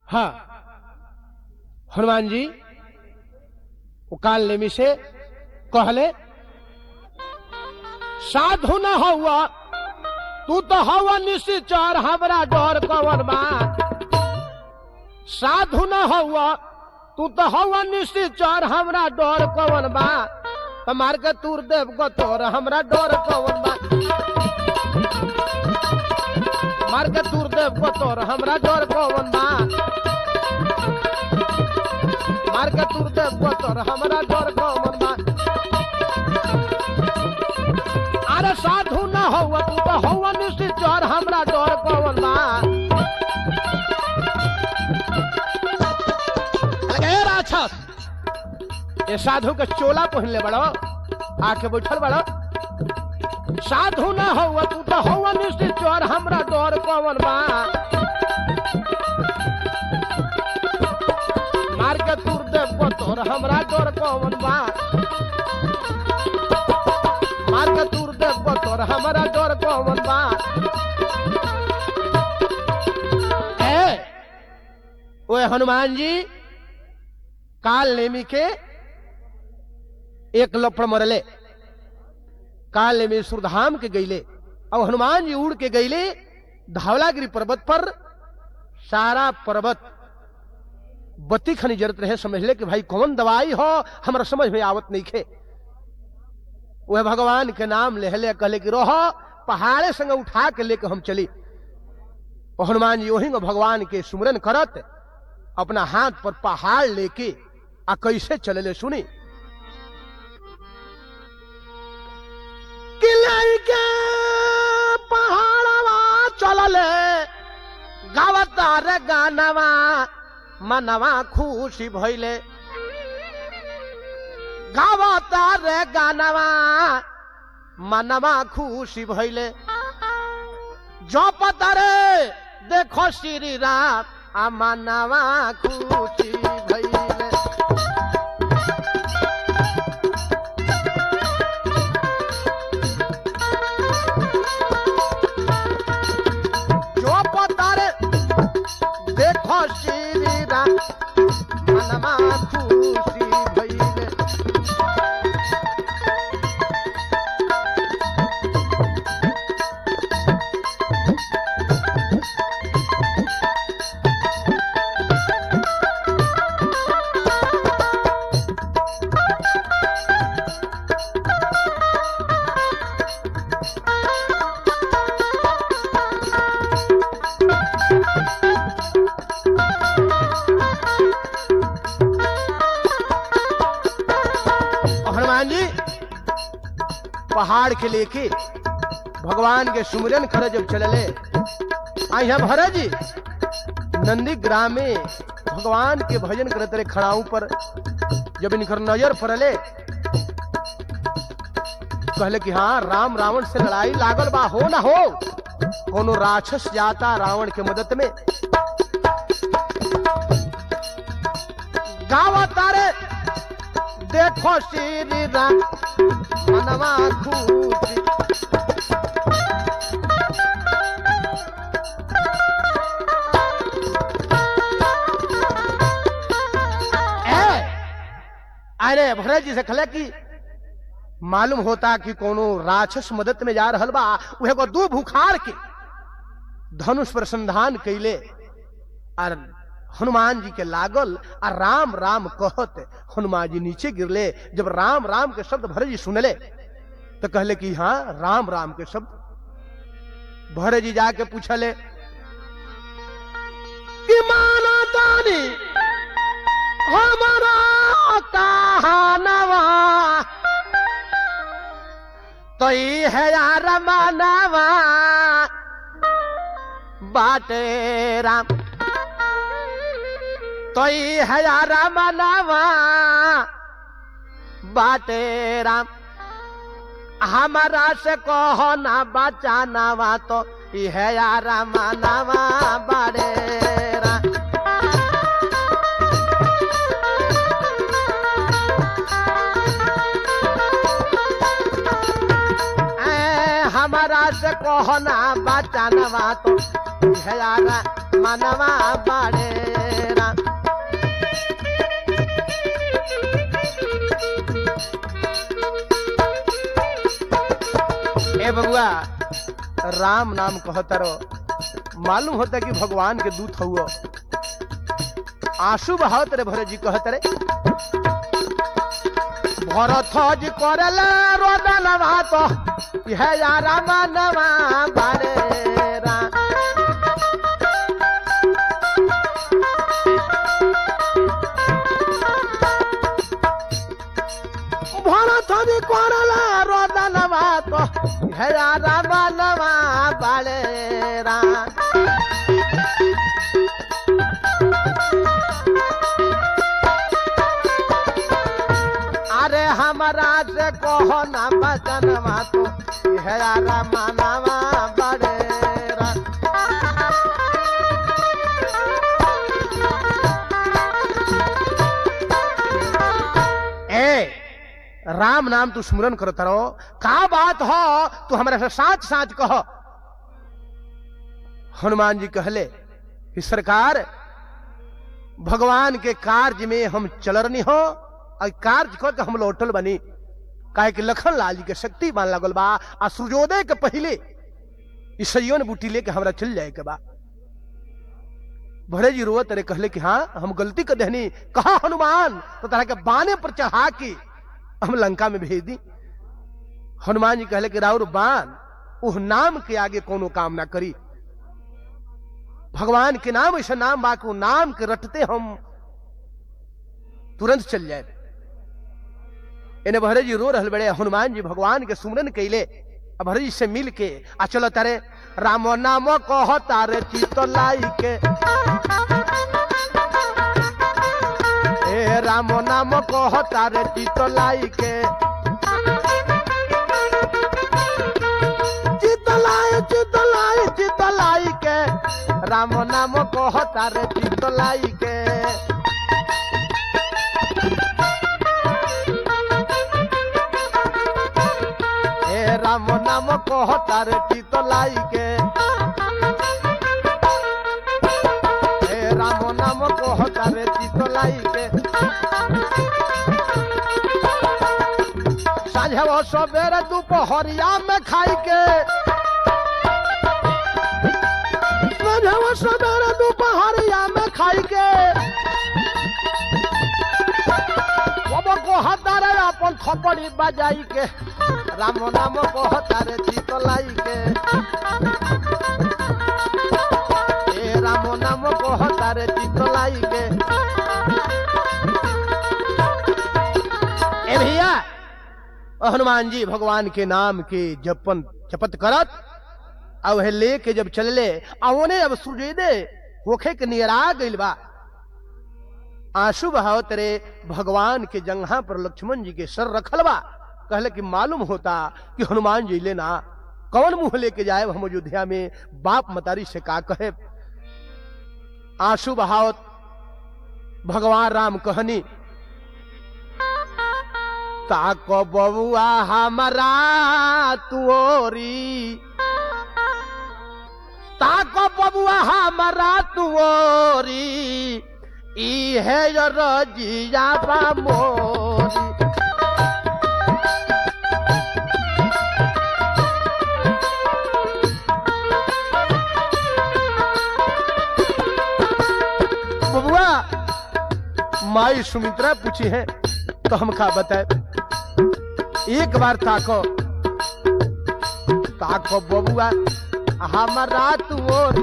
हाँ हनुमान जी वो काल नेमी से कहले साधु न हुआ तू तो हवा निश्चर हमरा डर कवन बा साधु न हुआ तू तो हवा निश्चर हमरा डर कवन बा त मार के तूर देव को तोर हमरा डर कवन बा मार के तूर देव को तोर हमरा डर कवन बा मार के तूर देव को तोर हमरा डर कवन बा अरे साधु न हुआ तू तो हुआ निश्चर हमरा डर कवन बा लगे राक्षस ये साधु के चोला पहनले बड़ो आके बैठल बड़ो साधु न हुआ तू तो हुआ निश्चित चोर हमरा डर कवन बा मार के तूर देव को तोर हमरा डर कवन बा मार के तूर देव को तोर हमरा डर कवन बा ए ओए हनुमान जी काल नेमी के एक लपड़ मरले काल नेमी सुरधाम के गईले अब हनुमान जी उड़ के गईले धावलागिरी पर्वत पर सारा पर्वत बत्ती खनी जरत रहे समझ ले कि भाई कौन दवाई हो हमरा समझ में आवत नहीं खे वह भगवान के नाम लेहले कहले कि रोह पहाड़े संग उठा के लेके हम चली और हनुमान जी वही भगवान के सुमरन करत अपना हाथ पर पहाड़ लेके आ कैसे चलले सुनी किले के पहाड़वा चलले गावता रे गानवा मनवा खुशी भइले गावता रे गानवा मनवा खुशी भइले जपत रे देखो श्री राम आ मनवा खुशी भइले जपत रे देखो श्री राम मनवा खुशी भइले और हनुमान जी पहाड़ के लेके भगवान के सुमिरन करे जब चलले आ यहाँ भरत जी नंदी ग्राम में भगवान के भजन करते रहे खड़ाऊ पर जब इनकर नजर पड़ले कहले कि हाँ राम रावण से लड़ाई लागल बा हो ना हो कोनो राक्षस जाता रावण के मदद में गावा तारे देखो श्री राम मनवा खुशी ए, अरे भरत जी से कहले कि मालूम होता कि कोनो राक्षस मदद में जा रहल बा उहे को दू भुखार के धनुष पर संधान कैले और हनुमान जी के लागल आ राम राम कहत हनुमान जी नीचे गिरले जब राम राम के शब्द भरत जी सुनले तो कहले कि हाँ राम राम के शब्द भरत जी जाके पूछले कि माना तानी हमारा कहानवा तो ई है यार मानवा बाटे राम तो ई है यार मानवा बाटे राम हमारा से कहो ना बचानवा तो ई है यार मानवा बारे राम ऐ, हमारा से कहना बचानवा तो ई है यार मानवा बारे बबुआ राम नाम कहता रहो मालूम होता कि भगवान के दूत हुआ आंसू बहावत रे भरत जी कहत रे भरत जी करला रोदनवा तो यह या राम नवा बारे रा भरत जी करला रोदनवा तो यह या राम नवा बारे रा अरे हमारा से कहो ना बचनवा तो है मानवा बड़ेरा ए राम नाम तू स्मरण करत रहो का बात हो तू हमारे से साच साच कह हनुमान जी कहले कि सरकार भगवान के कार्य में हम चलरनी हो और कार्य कर के हम लौटल बनी काहे कि लखन लाल जी के शक्ति मान लगल बा आ सूर्योदय के पहले ईसइयो ने बूटी लेके हमरा चल जाए के बा भरे जी रोवत रे कहले कि हाँ हम गलती कर देहनी कहा हनुमान तो तरह के बाने पर चढ़ा के हम लंका में भेज दी हनुमान जी कहले कि राउर बान उह नाम के आगे कोनो काम ना करी भगवान के नाम ऐसा नाम बा कि वो नाम के रटते हम तुरंत चल जाए इन्हें भरे जी रो रहल बड़े हनुमान जी भगवान के सुमरन कैले अब भरे जी से मिल के आ चलो तारे राम नाम कह तारे चित लाई के ए राम नाम कह तारे चित लाई के चित लाई चित लाई चित लाई के राम नाम कह तारे चित लाई के हे राम नाम कह तारे चित लाई के हे राम नाम कह तारे चित लाई के साझे सबेरे दोपहरिया में खाई के साझे सबेरे दोपहरिया में खाई के अब कहतारे अपन थपड़ी बजाई के राम नाम कहतारे चित लाई के ए राम नाम कहतारे चित लाई के ए भैया हनुमान जी भगवान के नाम के जपन जपत करत आ वह लेके जब चलले आ ओने अब सूर्योदय होखे के नियरा गइल बा आंसू बहावत रे भगवान के जंघा पर लक्ष्मण जी के सर रखल बा कहले कि मालूम होता कि हनुमान जी लेना कौन मुंह लेके जाए हम अयोध्या में बाप मतारी से का कहे आंसू बहावत भगवान राम कहनी ताको बबुआ हमारा तुओरी ताको बबुआ हमारा तुओरी ई है जो रजिया बा मोरी बबुआ माई सुमित्रा पूछी है तो हम का बताए एक बार ताको ताको बबुआ हमारा तुओरी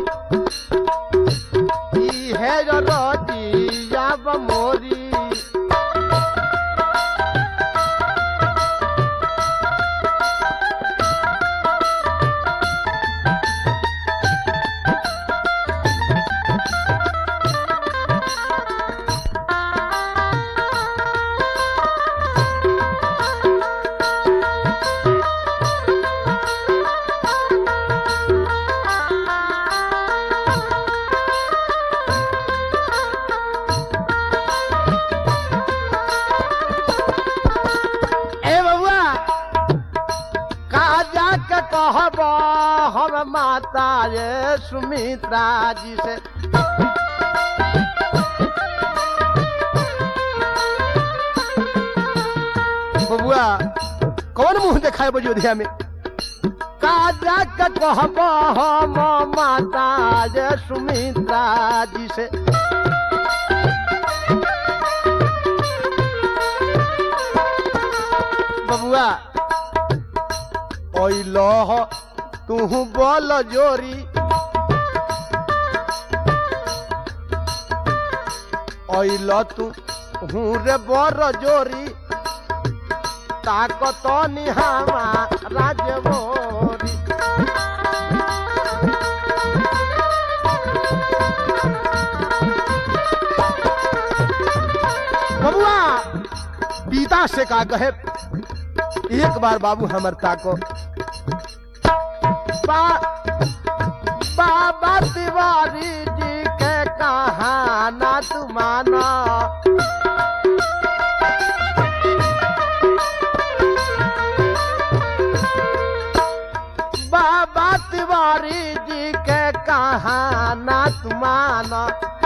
ई है जो रजिया बा मोरी ए बबुआ कहा जाके कहब हम माता ये सुमित्रा जी से बबुआ कौन मुंह दिखाए अयोध्या में काजा के कहब हम माता जे सुमित्रा जी से बबुआ ओइलो तू बोल जोरी ओइलो तू हूँ रे बर जोरी ताकत निहामा राजबोरी बबुआ पिता से का कहे एक बार बाबू हमर ताको बा, बाबा तिवारी जी के कहाना तू माना बाबा तिवारी जी के कहाना तू माना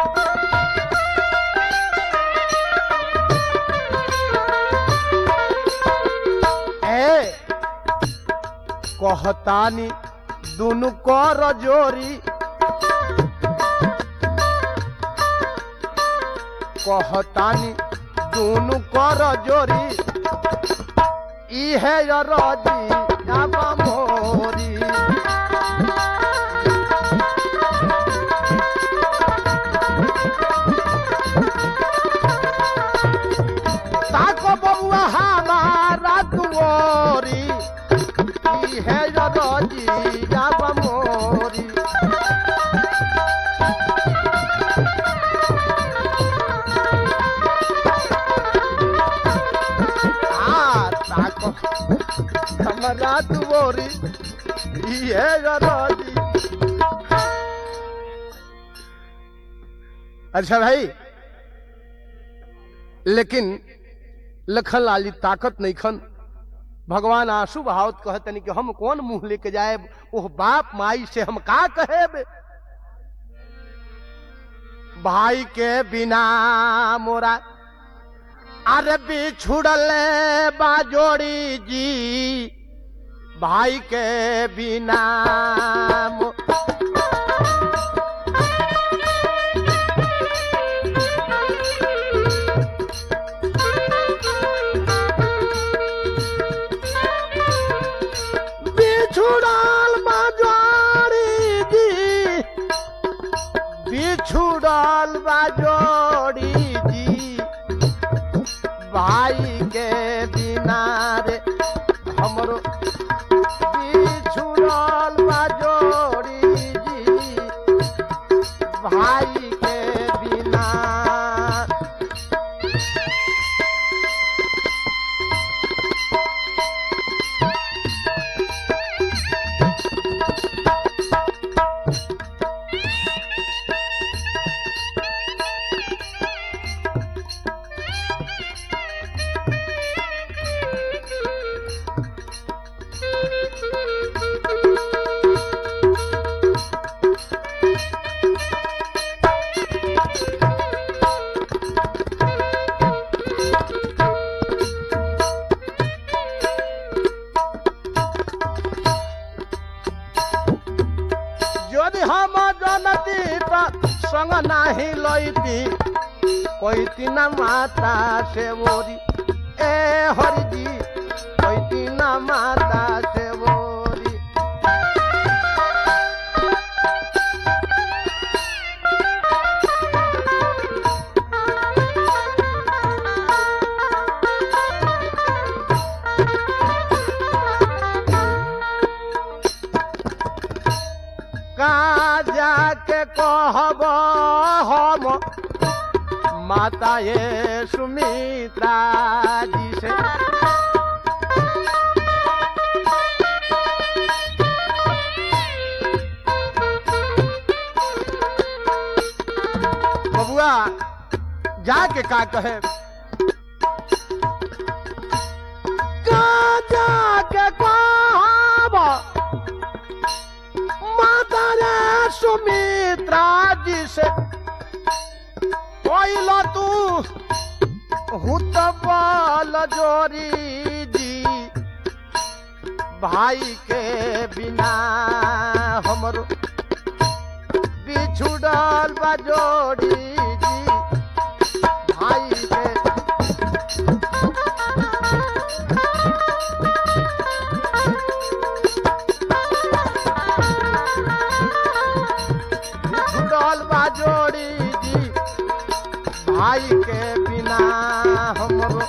ए कहतानी दुनु कर जोरी कहतानी दुनु कर जोरी इहे रजी जाबा मोरी ताको बबुआ हमारा दुआरी इहे रजी जाबा मोरी आ ताको हमारा दुआरी इहे रजी अच्छा भाई लेकिन लखन लाली ताकत नहीं खन भगवान आंसू बहावत कहतनी कि हम कौन मुंह लेके जाए ओह बाप माई से हम का कहेब भाई के बिना मोरा अरे बिछुड़ल बाजोड़ी जी भाई के बिना मो- बिछुड़ल बाजोड़ी जी बिछुड़ल बाजोड़ी जी भाई के बिना रे हमरो बिछुड़ल बाजोड़ी जी भाई के बिना যদি हम जनती त संग नाही लैती কৈती না মাতা সে বরি এ হরিজি কৈতি না মাতা সে বরি का जाके कहब हम माता ये सुमित्रा जी से बबुआ जाके का कहे का जाके कहब माता रे सुमित्रा जी से कोइल तू हुत बल जोरी जी भाई के बिना हमरो बिछुड़ल बा जोड़ी जी भाई के बिछुड़ल बा जोड़ी जी भाई के बिना हमरो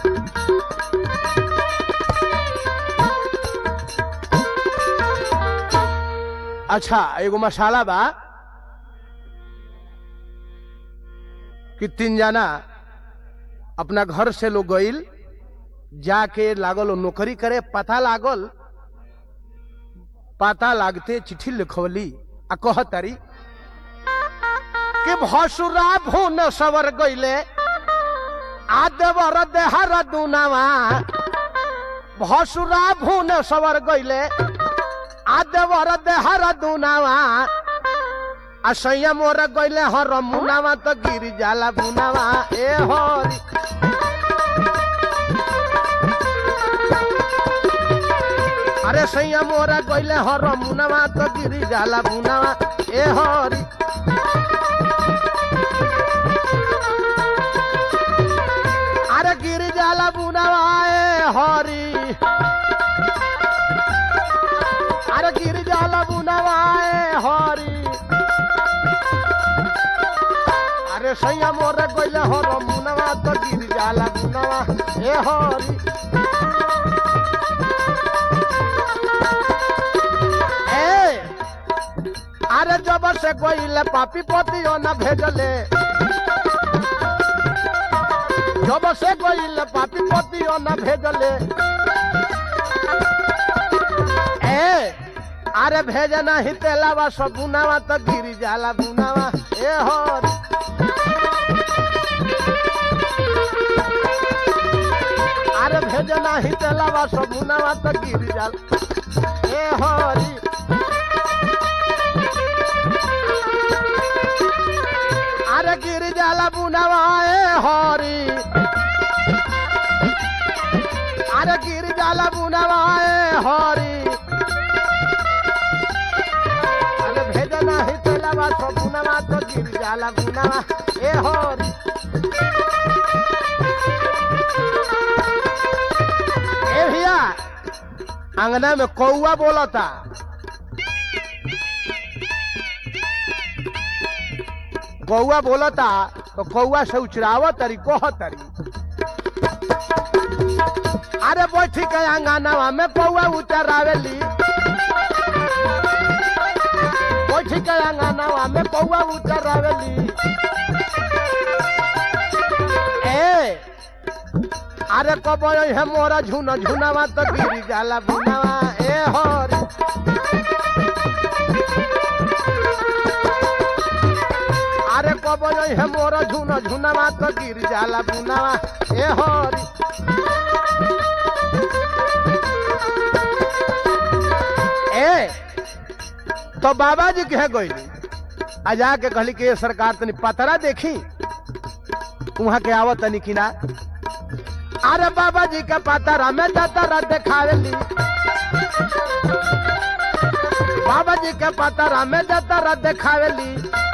अच्छा एगो मसाला बा कि तीन जना अपना घर से लोग गईल जाके लागल वो नौकरी करे पता लागल पता लागते चिट्ठी लिखवली आ कहतारी कि भसुरा भून सवर गईले आदेवर देहर दुनावा भसुरा भून सवर गईले आदेवर देहर दुनावा आ सैया मोर गईले हर मुनावा तो गिर जाला बुनावा ए हरी अरे सैया मोरा गईले हर मुनावा तो गिर जाला बुनावा ए हरी अरे गिर जाला बुनावा ए हरी अरे गिर जाला बुनावा ए हरी अरे सैया मोरे गईले हर मुनावा तो गिर जाला बुनावा ए हरी ए अरे जब से गईले पापी पतियो न भेजले जब से गईले पापी पतियो न भेजले ए अरे भेज नहीं तेलावा सब बुनावा तो गिर जाला बुनावा ए हरी अरे भेज नाही तेलावा सब बुनावा तो गिर जाल ए हरी अरे गिर जाला बुनावा ए हरी अरे गिर जाला बुनावा ए हरी अरे भेज नाही तेलावा सब बुनावा तो गिर जाला बुनावा ए हरी ए भैया अंगना में कौआ बोलता कौआ बोलता तो कौआ से उचराव तरी कह तरी अरे बैठी के अंगनावा में कौआ उचरावेली बैठी के अंगनावा में कौआ उचरावेली ए अरे कब है मोरा झुन झुनावा तो गिरी जाला बुनावा ए हरी अरे कब है मोरा झुन झुनावा तो गिर जाला बुनावा ए हरी ए तो बाबा जी कहे गईली आ जाके कहली कि ये सरकार तनी पतरा देखी वहां के आवत तनी कि ना अरे बाबा जी का पतरा में दतरा देखावेली बाबा जी के पतरा में दतरा देखावेली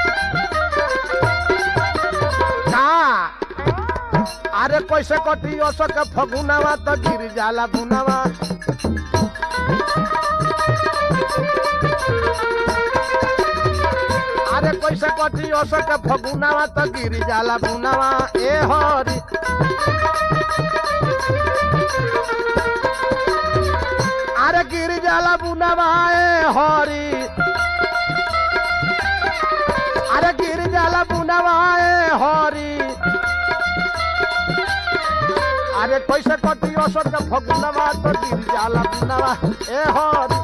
का अरे कैसे कटी ओसो के फगुनावा तो गिर जाला बुनावा अरे कैसे कटी ओसो के फगुनावा तो गिर जाला बुनावा ए हरी अरे गिर जाला बुनावा ए हरी अरे गिर जाला बुनावा ए हरी अरे कैसे कटी असर के फगुनवा तो गिर जाला बुनावा ए हरी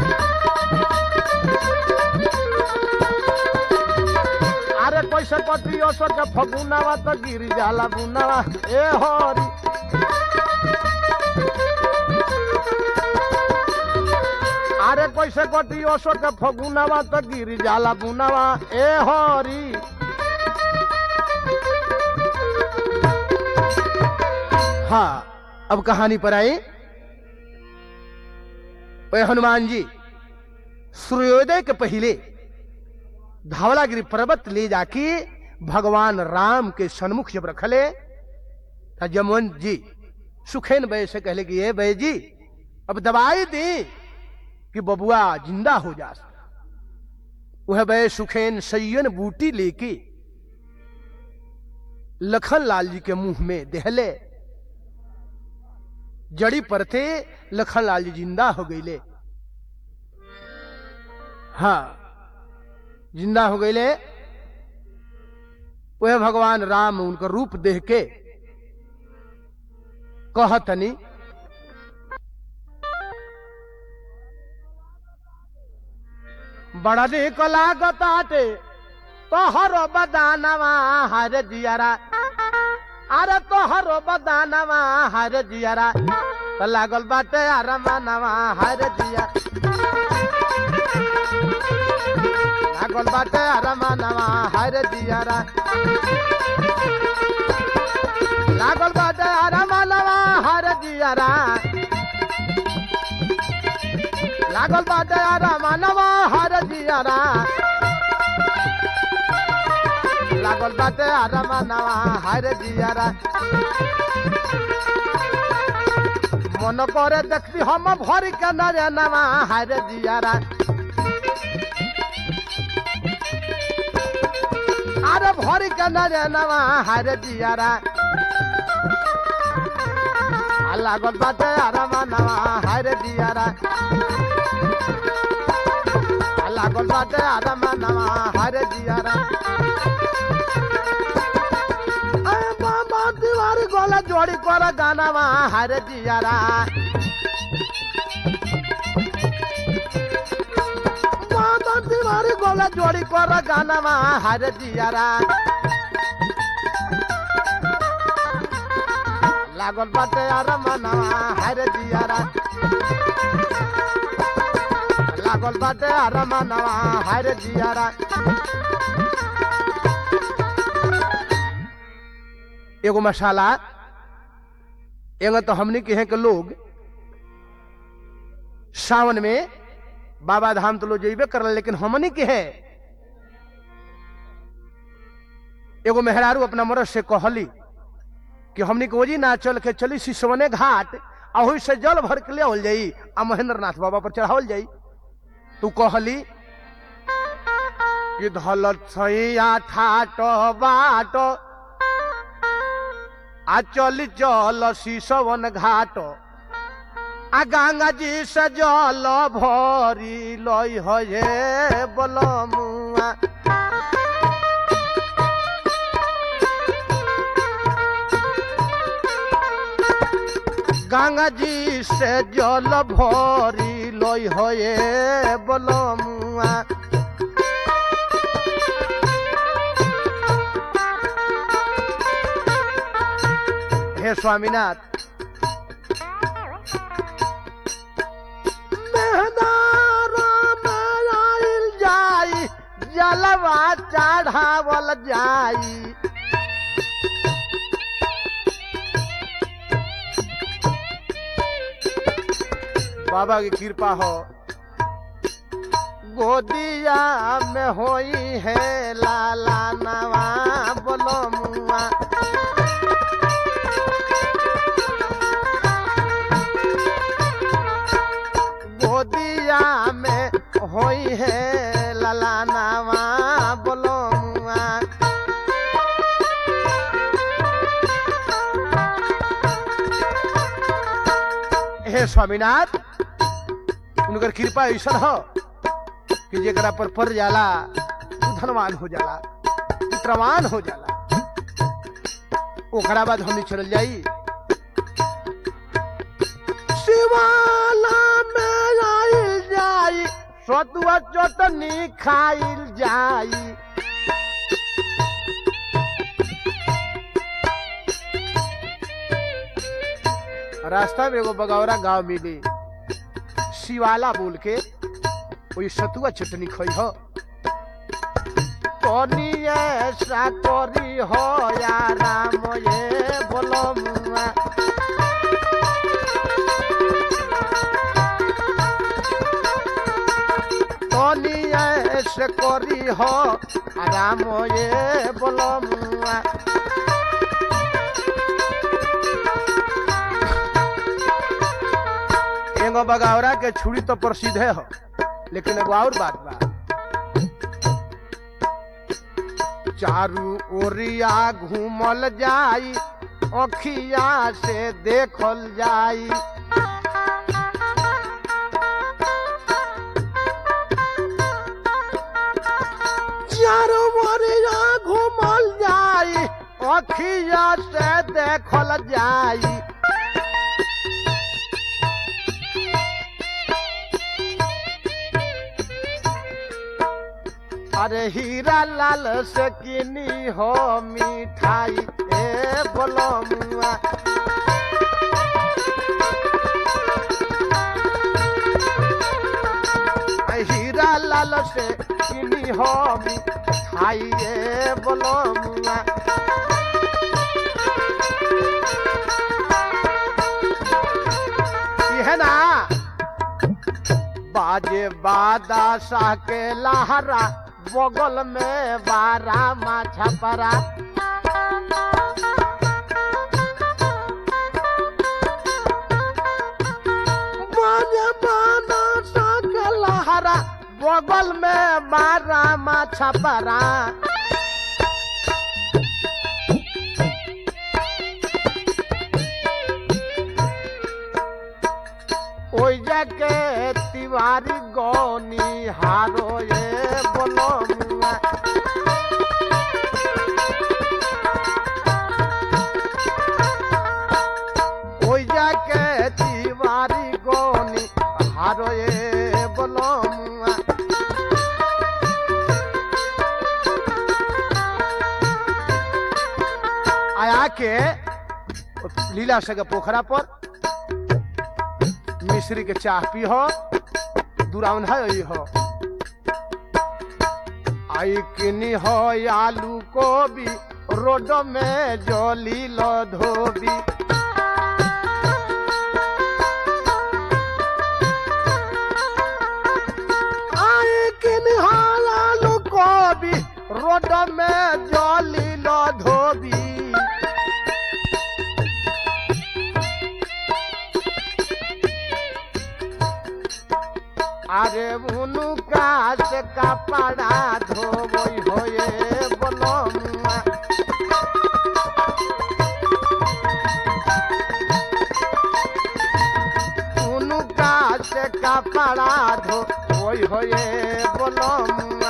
अरे कैसे कटी असर के फगुनवा तो गिर जाला बुनावा ए हरी अरे कैसे कटी ओसो के फगुनावा तो गिर जाला बुनावा ए हरी हाँ अब कहानी पर आई ओए हनुमान जी सूर्योदय के पहले धावलागिरी पर्वत ले जाके भगवान राम के सन्मुख जब रखले तो जमवंत जी सुखेन बय से कहले कि ये बय जी अब दवाई दी कि बबुआ जिंदा हो जा वह बय सुखेन सैयन बूटी लेके लखन लाल जी के मुंह में देहले जड़ी परते लखन लाल जी जिंदा हो गईले हाँ जिंदा हो गईले वह भगवान राम उनका रूप देख के कहतनी बड़ा निक लागताटे तोहरो बदानवा हर जियरा अरे तोहरो बदानवा हर जियरा तो लागल बाटे अरमानवा हर जिया लागल बाटे अरमानवा हर जियरा लागल बाटे अरमानवा हर जियरा लागल बाटे अरमानवा हर जियरा लागल बाटे अरमानवा हर जियरा मन करे देखती हम भर के नरे नवा हर जियरा अरे भर के नरे नवा हर जियरा आ लागल बाटे अरमानवा हर जियरा आ लागल बाटे अरमानवा हर जियरा अरे बाबा दीवारी गोला जोड़ी कर गानावा हर जियारा बाबा दीवारी गोला जोड़ी कर गानावा हर जियारा लागल बाटे यार मनावा हर जियारा लागल बाटे यार मनावा हर जियारा एगो मसाला एगो तो हमने के हैं के लोग सावन में बाबा धाम तो लोग जेबे करल लेकिन हमने के है एगो मेहरारू अपना मरद से कहली कि हमने के ओजी ना चल के चली सिसवने घाट आ ओही से जल भर के ले आवल जाई आ महेंद्र नाथ बाबा पर चढ़ावल जाई तू कहली कि धलत सैया ठाट बाट आ चल चल शिशवन घाट आ गंगा जी से जल भरी लई हे बलमुआ गंगा जी से जल भरी लई हे बलमुआ हे स्वामीनाथ मेहदारा में आइल जाई जलवा चढ़ावल जाई बाबा की कृपा हो गोदिया में होई है लाला नवा बोलो मुआ गोदिया में होई है लाला नवा बोलो मुआ हे स्वामीनाथ उनकर कृपा ऐसा हो कि जेकरा पर पड़ जाला उ धनवान हो जाला पुत्रवान हो जाला ओकरा बाद हमनी चल जाई शिवाला में आइल जाई सतुआ चटनी खाइल जाई रास्ता में एगो बगौरा गांव मिली शिवाला बोल के वही सतुआ चटनी खई हो तनी ऐसा करी हो या राम ये बोलो मुआ करी हो राम ये बोलमुआ एगो बगावरा के छुरी तो प्रसिद्ध है हो लेकिन एगो और बात बा चारू ओरिया घूमल जाई अखिया से देखल जाई चारू ओरिया घूमल जाई अखिया से देखल जाई अरे हीरा लाल से किनी हो मिठाई ए बोलो मुआ हीरा लाल से किनी हो मिठाई ए बोलो मुआ ई है ना बाजे बादशाह के लहरा बगल में बारा माछा परा बाजे बादशाह के लहरा बगल में बारा माछा परा ओइ जाके तिवारी गौनी हारो ये बोलो मुआ ओइ जाके तिवारी गौनी हारो ये बोलो मुआ आया के लीला सगे पोखरा पर मिश्री के चाह पी हो दुरावन है यही हो आई किनी हो आलू कोबी रोड में जोली लो धोबी आई किनी हो आलू कोबी रोड में जोली लो धोबी আরে উনু কাজ কাপড়া ধোবই হয়ে বলম উনু কাজ কাপড়া ধোবই হয়ে বলম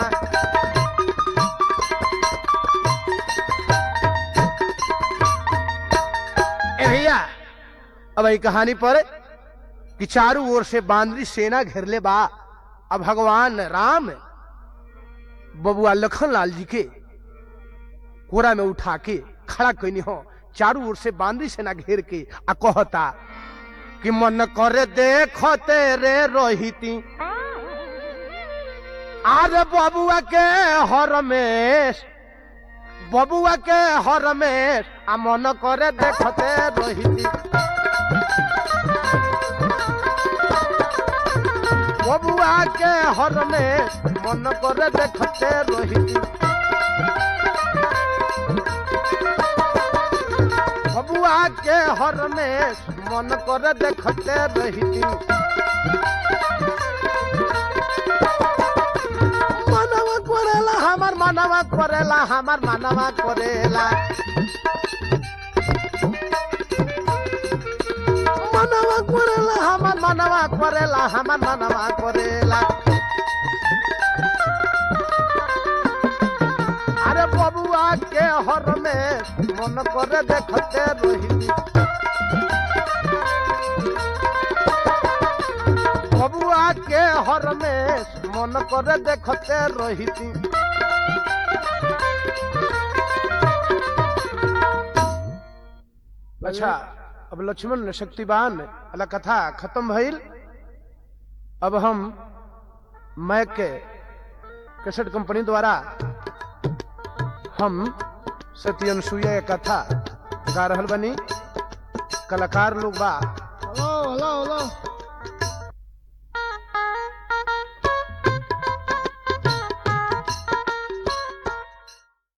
ए भैया अब ये कहानी पर कि चारों ओर से बांदरी सेना घेरले बा अब भगवान राम बबुआ लखन लाल जी के कोरा में उठा के खड़ा कैनी हो चारों ओर से बांदरी सेना घेर के आ कहता कि मन करे देखते रे रोहिती आरे बबुआ के हरमेश बबुआ के हरमेश आ मन करे देखते रोहिती बबुआ के हरने मन करे देखते रोहिती बबुआ के हरने मन करे देखते रोहिती मानवा करेला हमार मानवा करेला हमार मानवा करेला মানবা করেলা আমার মানবা করেলা আমার মানবা করেলা আরে ববুয়া কে হরমে মন করে দেখতে রহিলি ববুয়া কে হরমে মন করে দেখতে রহিতি अच्छा अब लक्ष्मण शक्तिवान वाला कथा खत्म भइल अब हम मैक के कैसेट कंपनी द्वारा हम सत्य अनुसुईया के कथा गा रहल बनी कलाकार लोग बा हेलो हेलो हेलो